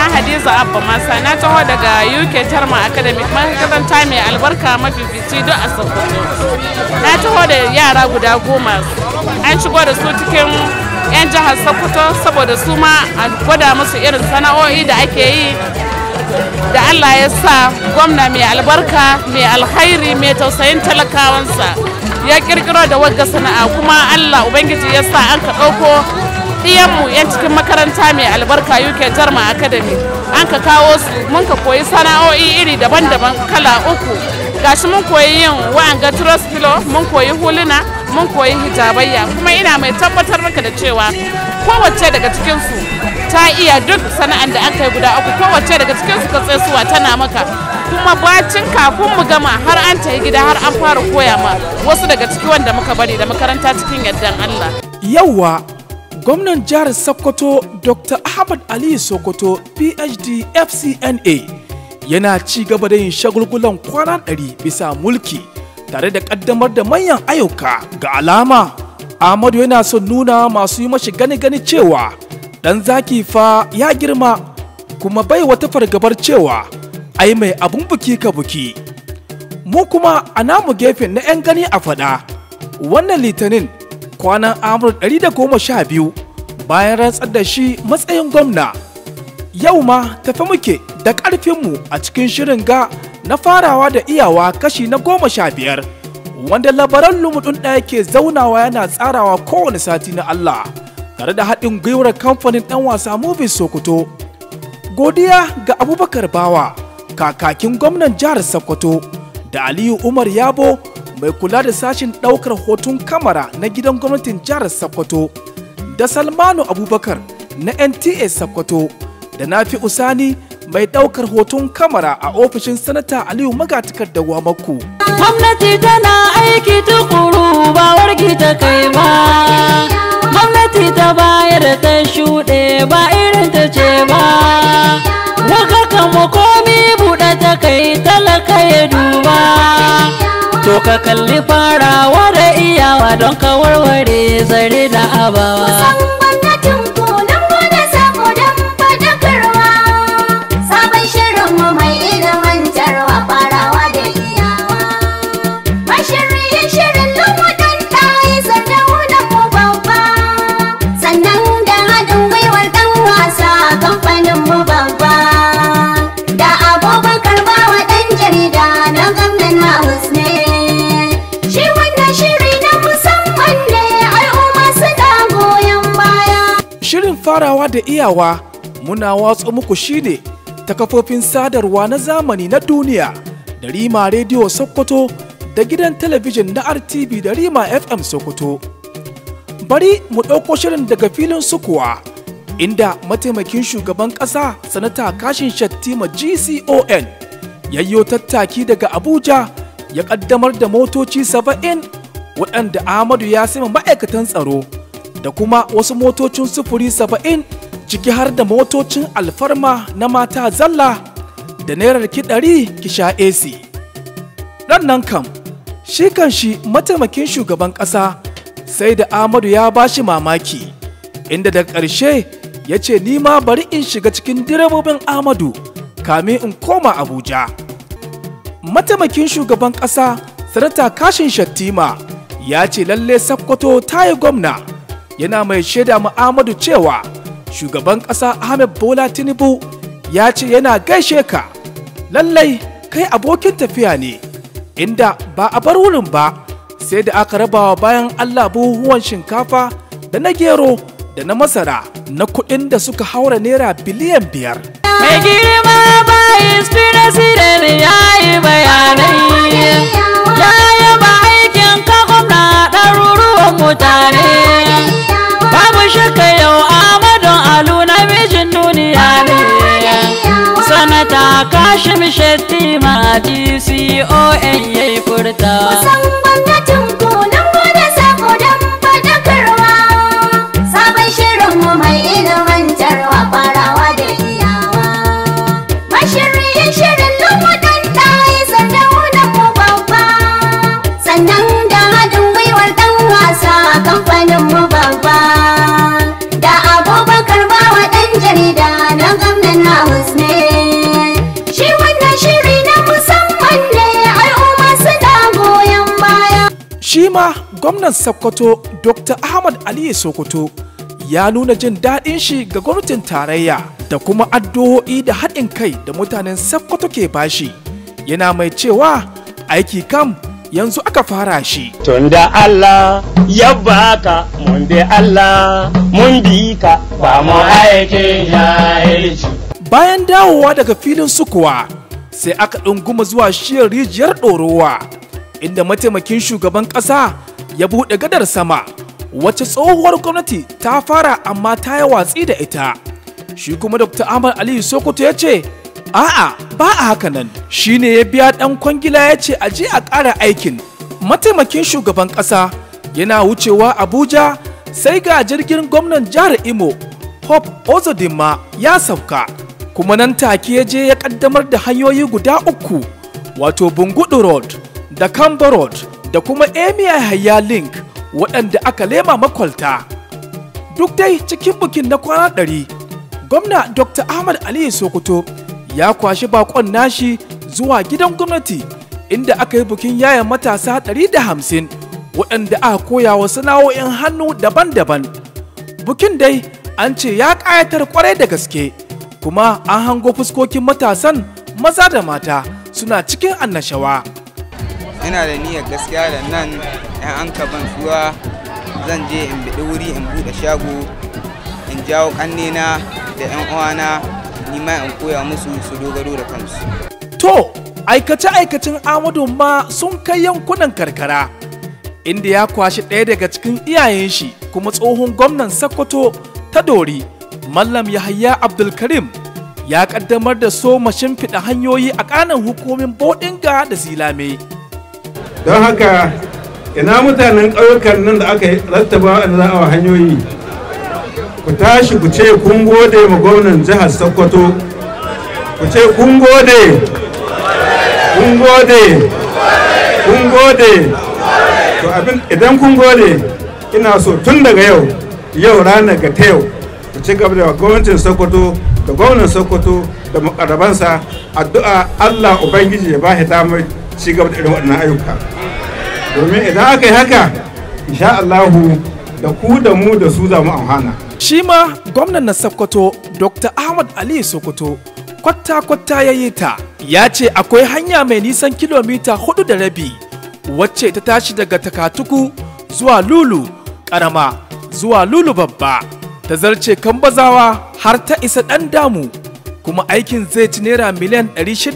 hadiza abba masa na taho daga uk tarma academy makaranta mai albarka mafifici duk a sokoto na taho da yara guda goma an shigo da su cikin 'yan jihar sokoto saboda su ma a gwada musu irin sana'o'i da ake yi da allah ya sa gwamna mai albarka mai alkhairi mai tausayin talakawansa ya kirkiro da wagga sana'a kuma allah ubangiji ya sa an ka ɗauko mu 'yan cikin makaranta mai albarka uk jarma academy an ka kawo su mun ka koyi sana'o'i iri daban-daban kala uku gashi mun koyi yin wa'anga trust pillow mun koyi huluna mun koyi hijabayya kuma ina mai tabbatar maka da cewa kowace daga cikinsu ta iya duk sana'an da aka yi guda uku kowace daga cikinsu ka tsaisuwa tana maka kuma bacin kafin mu gama har an ta gida har an fara koya ma wasu daga ciki wanda muka bari da makaranta cikin yardan Allah. Yawwa gwamnan jihar Sokoto Dr. Ahmad Ali Sokoto PhD FCNA yana ci gaba da yin shagulgulan kwana ɗari bisa mulki tare da ƙaddamar da manyan ayyuka ga alama. Ahmadu yana son nuna masu yi mashi gani-gani cewa ɗan zaki fa ya girma kuma bai wata fargabar cewa ai mai abun buki ka buki. Mu kuma a namu gefen na 'yan gani a faɗa wannan litinin kwanan amur 112 bayan rantsar da shi matsayin gwamna yau ma tafi muke da ƙarfinmu a cikin shirin ga na farawa da iyawa kashi na goma sha biyar wanda labaran lumudin ɗaya ke zaunawa yana tsarawa kowane sati na Allah tare da haɗin gwiwar kamfanin ɗan wasa Movies Sokoto. Godiya ga Abubakar Bawa, kakakin gwamnan jihar Sokoto, da Aliyu Umar Yabo mai kula da sashin ɗaukar hoton kamara na gidan gwamnatin jihar Sokoto, da Salmanu Abubakar na NTA Sokoto, da Nafi Usani mai ɗaukar hoton kamara a ofishin sanata Aliyu Magatakar da Wamaku. Gwamnati tana aiki tukuru ba wargi ta kai ba. Gwamnati ta bayar da ta shuɗe ba irin ta ce ba. Waka kama komi buɗe ta kai talaka ya duba. To ka kalli farawa da iyawa don ka warware zare da abawa. Kusan gwamnatin ku nan gode saboda faɗakarwa. Sabon shirinmu mai ilimantarwa farawa da iyawa. Mashiryin shirin lumuɗin ɗayi sardaunan mu babba. Sannan da haɗin gwiwar ɗan wasa kamfanin mu babba. Da abubakar bawa ɗan jarida na gwamnan House ne. Shi wannan shiri na musamman ne al'umma suna goyon baya. Shirin farawa da iyawa muna watsa muku shine ta kafofin sadarwa na zamani na duniya da Rima Radio Sokoto da gidan talabijin na RTV da Rima FM Sokoto. Bari mu ɗauko shirin daga filin sukuwa inda mataimakin shugaban ƙasa sanata kashin Shattima GCON yayyo tattaki daga Abuja ya ƙaddamar da motoci saba'in waɗanda Ahmadu ya sima ma'aikatan tsaro da kuma wasu motocin sufuri saba'in ciki har da motocin alfarma na mata zalla da naira ki ɗari ki sha AC. nan kam, shi kan shi mataimakin shugaban ƙasa sai da Ahmadu ya bashi mamaki, inda da ƙarshe ya ce ma bari in shiga cikin direbobin Ahmadu kamin in koma Abuja. Mataimakin shugaban ƙasa Sanata Kashin Shattima ya ce lalle Sakkwato ta yi gwamna. yana mai shaida Muhammadu cewa shugaban ƙasa Ahmed Bola Tinubu ya ce yana gaishe ka lallai kai abokin tafiya ne inda ba a bar wurin ba sai da aka rabawa bayan Allah buhuhuwan shinkafa da na gero da na masara na kuɗin da suka haura naira biliyan biyar. Mai girma bayis president ya yi bayanai. Ya yaba aikin ka gwamna ɗaruruwan mutane. Babu shakka yau Amadon Alu na mijin duniya ne. Sanata Kashim Shettima GCON ya yi furta. Kusan gwamnatin ku nan gode saboda faɗakarwa. Sabon shirinmu mai ilimantarwa farawa da iyawa. Mashiryin shirin lumuɗin ɗayi sardaunan mu babba. Sannan da haɗin gwiwar ɗan wasa kamfanin mu babba. Da abubakar bawa ɗan jarida na gwamnan House shi ma gwamnan sokoto dr ahmad aliyu sokoto ya nuna jin daɗin shi ga gwamnatin tarayya da kuma addu'o'i da haɗin kai da mutanen sokoto ke bashi yana mai cewa aiki kam yanzu aka fara shi Tunda Allah ya baka mun bi Allah mun bi ka ba mu aikin jahilci. bayan dawowa daga filin sukuwa sai aka ɗunguma zuwa shiyar rijiyar ɗorowa inda mataimakin shugaban ƙasa ya buɗe gadar sama wacce tsohuwar gwamnati ta fara amma ta yi watsi da ita shi kuma dr ahmad aliyu sokoto ya ce a'a ba a haka nan shine ya biya ɗan kwangila ya ce a je a ƙara aikin mataimakin shugaban ƙasa yana wucewa abuja sai ga jirgin gwamnan jihar imo Hope Ozodinma ya sauka kuma nan take ya je ya kaddamar da hanyoyi guda uku wato Bungudu Road da Kamba Road da kuma Emia Hayya Link waɗanda aka lema makwalta. Duk dai cikin bikin na kwana ɗari, gwamna Dr. Ahmad Aliyu Sokoto ya kwashi bakon nashi zuwa gidan gwamnati inda aka yi bikin yaya matasa 150 waɗanda aka koya wa sana'o'in hannu daban-daban. Bukin dai an ce ya ƙayatar kwarai da gaske kuma an hango fuskokin matasan maza da mata suna cikin annashawa. ina da niyyar gaskiya da nan yan an ban zuwa zan je in biɗi wuri in buɗe shago in jawo ƙannena da yan uwana ni ma in koya musu su dogaro da kansu To, aikace-aikacin Amadu ma sun kai yankunan karkara, inda ya kwashi ɗaya daga cikin iyayen shi kuma tsohon gwamnan Sokoto ta Dori, Mallam Yahaya Abdulkarim, ya ƙaddamar da so shimfiɗa hanyoyi a ƙanan hukumin Bodinga da Silame. don haka ina mutanen ƙauyukan nan da aka rattaba a za a hanyoyi ku tashi ku ce kun gode ma gwamnan jihar sokoto ku ce kun gode kun gode kun gode to abin idan kun gode ina so tun daga yau yau ranar ga ta yau ku ci gaba da gwamnatin sokoto da gwamnan sokoto da makarabansa addu'a allah ubangiji ya ba shi damar ci gaba da irin waɗannan ayyuka domin idan aka yi haka insha Allahu da ku da mu da su za mu amfana Shi ma gwamnan na Sokoto Dr. Ahmad Ali Sokoto kwatta-kwatta ya yi ta ya ce akwai hanya mai nisan kilomita hudu da rabi wacce ta tashi daga takatuku zuwa lulu karama zuwa lulu babba ta zarce kambazawa har ta isa ɗan damu kuma aikin zai ci naira miliyan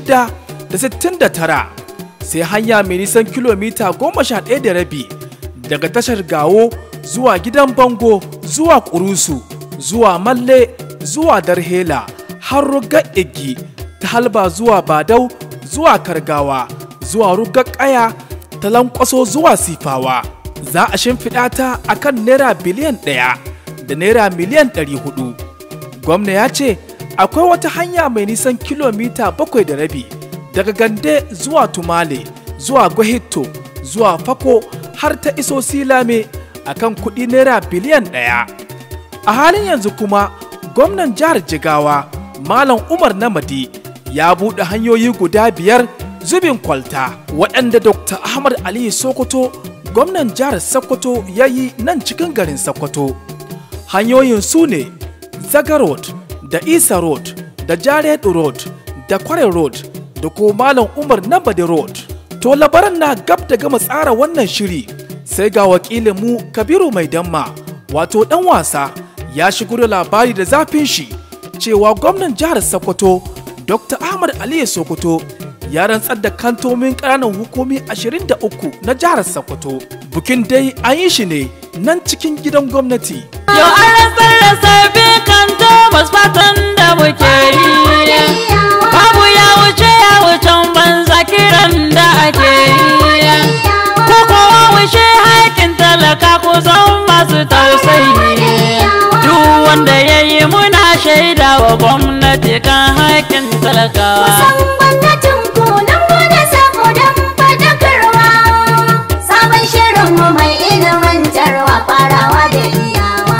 669 sai hanya mai nisan kilomita goma sha ɗaya da rabi daga tashar gawo zuwa gidan bango zuwa kurusu zuwa malle zuwa darhela har rugar igi ta halba zuwa badau zuwa kargawa zuwa rugar ƙaya ta lankwaso zuwa sifawa za a shimfiɗa ta a kan naira biliyan ɗaya da naira miliyan ɗari hudu gwamna ya ce akwai wata hanya mai nisan kilomita bakwai da rabi daga gande zuwa tumale zuwa gwahito zuwa fako har ta iso silame a kan kuɗi naira biliyan ɗaya a halin yanzu kuma gwamnan jihar jigawa malam umar namadi ya buɗe hanyoyi guda biyar zubin kwalta waɗanda dr ahmad aliyu sokoto gwamnan jihar sokoto ya yi nan cikin garin sokoto hanyoyin su ne zaga road da isa road da jaredu road da kware road da ko malam umar nambade road to labaran na gab da gama tsara wannan shiri sai ga wakilin mu kabiru mai damma wato dan wasa ya shigo da labari da zafin shi cewa gwamnan jihar sokoto dr ahmad aliyu sokoto ya rantsar da kantomin ƙananan hukumi 23 na jihar sokoto bukin dai an yi shi ne nan cikin gidan gwamnati Yau an rantsar da sabbin kanto fatan da muke yi. Babu ya wuce ya wucen banza kiran da ake yi. Ko kowa wuce haƙin talaka ku zan masu tausayi. Duk wanda ya yi muna shaida wa gwamnati kan haƙin talakawa. Kusan gwamnatin ku nan gode sako don fadakarwa. Sabon shirinmu mai ilimantarwa farawa da iyawa.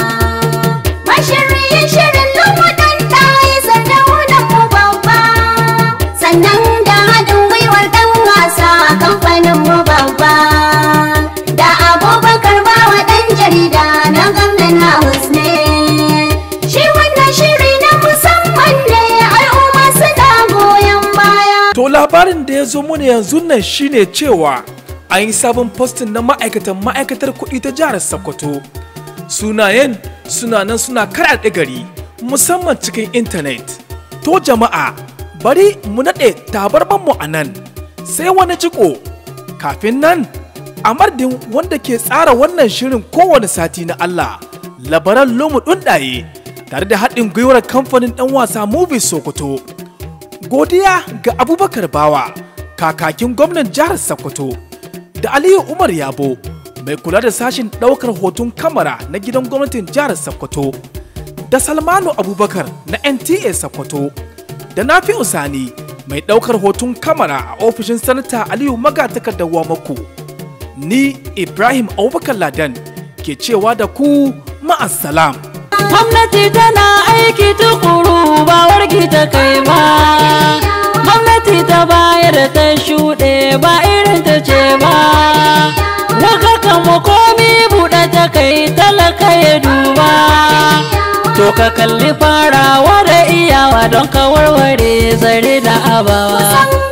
Mashiryin shirin lokutan ɗayi sardaunan mu babba. Sannan da haɗin gwiwar ɗan wasa kamfanin mu babba. Da labarin da ya zo mana yanzu nan shine cewa an yi sabon postin na ma'aikatan ma'aikatar kuɗi ta jihar sokoto sunayen suna nan suna karaɗe gari musamman cikin intanet to jama'a bari mu naɗe tabarmanmu a nan sai wani jiko kafin nan a mardin wanda ke tsara wannan shirin kowane sati na Allah labaran lomu ɗunɗaye tare da haɗin gwiwar kamfanin ɗan wasa movie sokoto godiya ga abubakar bawa kakakin gwamnan jihar sokoto da aliyu umar yabo mai kula da sashin ɗaukar hoton kamara na gidan gwamnatin jihar sokoto da salmanu abubakar na nta sokoto da nafi usani mai ɗaukar hoton kamara a ofishin sanata aliyu magatakardar wamako ni ibrahim abubakar ladan ke cewa da ku ma'assalam gwamnati tana aiki tukuru ba wargi ta kai ba gwamnati ta bayar ta shuɗe ba irin ta ce ba waka kama komi buɗe ta kai talaka ya duba to ka kalli farawa da iyawa don ka warware zare da abawa